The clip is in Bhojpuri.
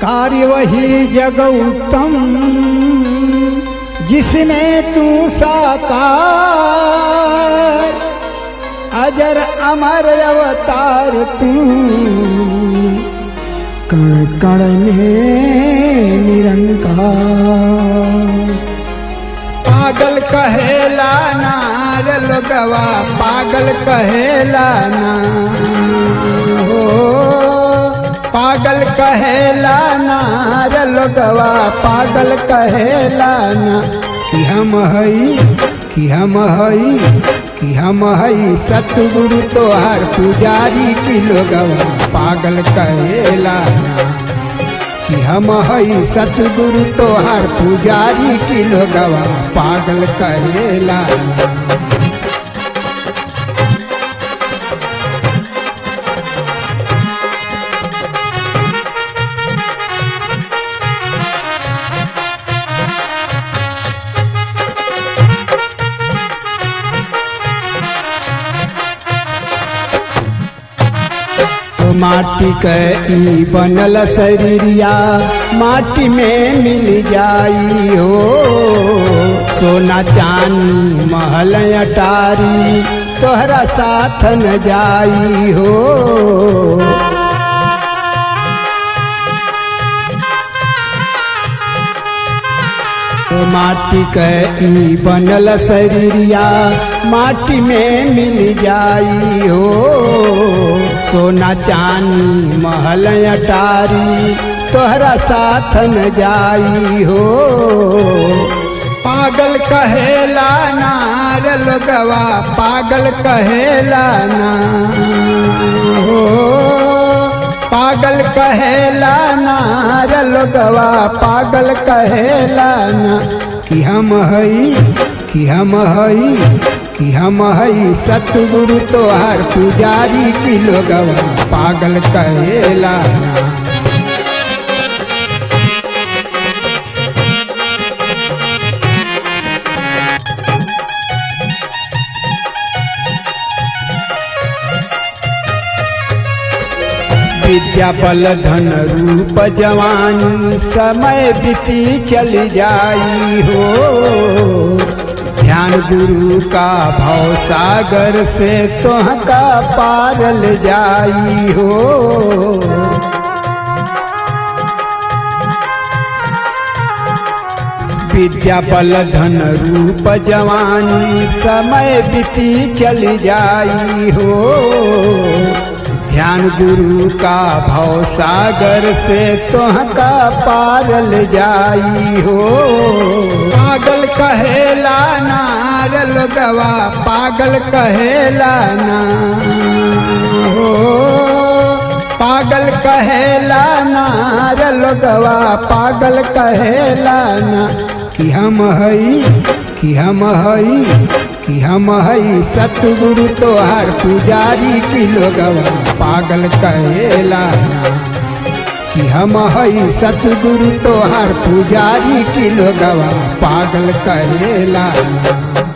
कार्य वही जग उत्तम जिसमें तू साकार अजर अमर अवतार तू कण कण में निरंकार पागल कहेला नार लोगवा पागल कहेला ना हो पागल कहेला नार लोगवा पागल कहेला ना कि हम हई कि हम हई कि हम हई सतगुरु तोहार पुजारी की लोगवा पागल कहेला ना कि हम हई सतगुरु तोहार पुजारी की लोगवा पागल कहेला तो माटी के ई बनल शरीरिया माटी में मिल जाई हो सोना चांदी महल अटारी तोहरा साथ न जाई हो तो माटी के ई बनल शरीरिया माटी में मिल जाई हो सोना चांदी महल अटारी तोहरा साथ न जाई हो पागल कहेला नार लोगवा पागल कहेला ना हो पागल कहेला नार लोगवा पागल कहेला ना कि हम हई कि हम हई कि हम हई सतगुरु तोहार पुजारी की लोगवा पागल कहेला ना विद्या बल धन रूप जवानी समय बीती चल जाई हो ध्यान गुरु का भाव सागर से तोह का पारल जाई हो विद्या बल धन रूप जवानी समय बीती चल जाई हो ध्यान गुरु का भाव सागर से तोह का पारल जाई हो पागल कहेला नार लोगवा पागल कहेला ना हो पागल कहेला नार लोगवा पागल कहेला ना कि हम हई कि हम हई कि हम हई सतगुरु तोहार पुजारी की लोगवा पागल कहेला ना कि हम हई सतगुरु तोहार पुजारी की लोगवा पागल कहेला ना